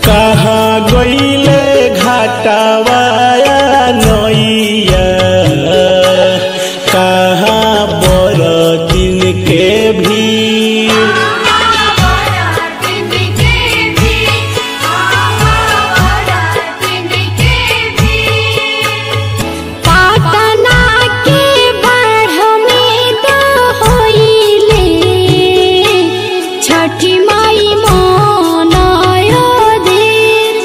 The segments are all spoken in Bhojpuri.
कहाँ गईले घाटावाया नैया कहाँ बरतिन के भीड़ पाटना के बाढ़ में तो होइले छठी माई मनायो देर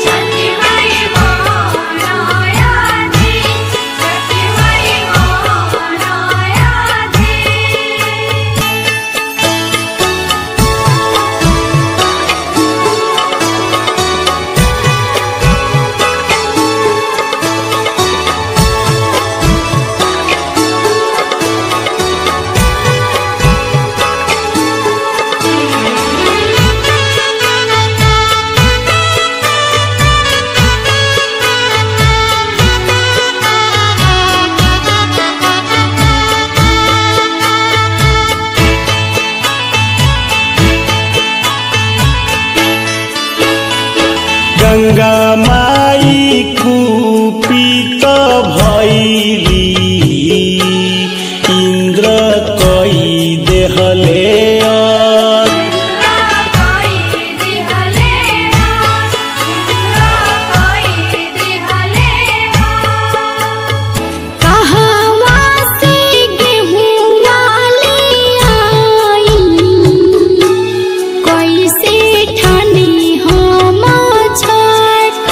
गंगा माई कुपित भैली इंद्र कई देहले अर। कहवा से गेहुआ ले आई कैसे ठानी हम छठ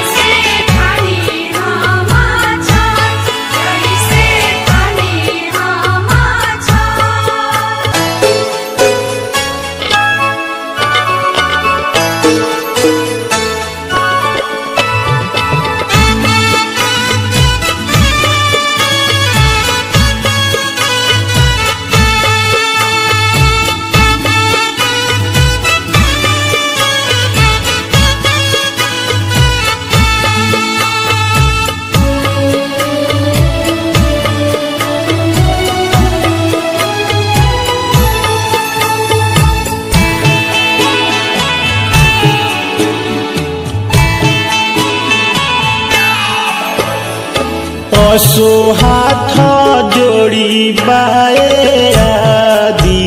पशु हाथ जोड़ी बाए आदि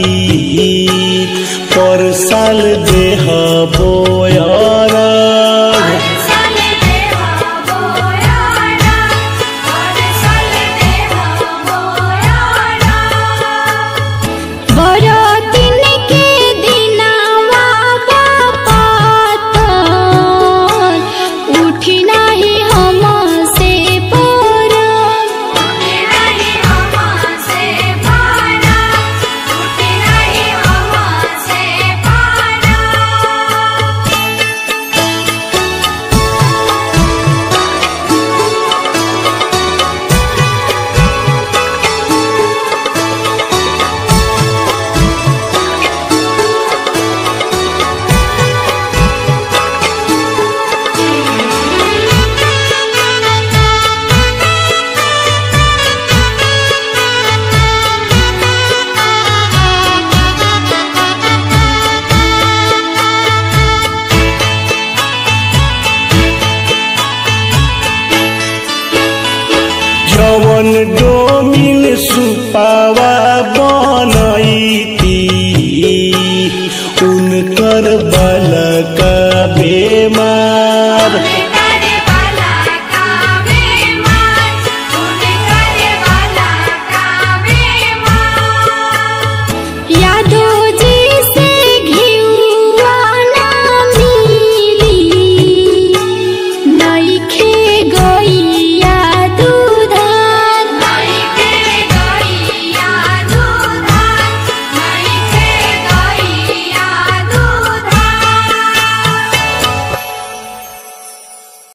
पर साल देह बोयर बरतिन के दिनावा बापात उठी नाही हम से पर जवन डोमिन सुपावा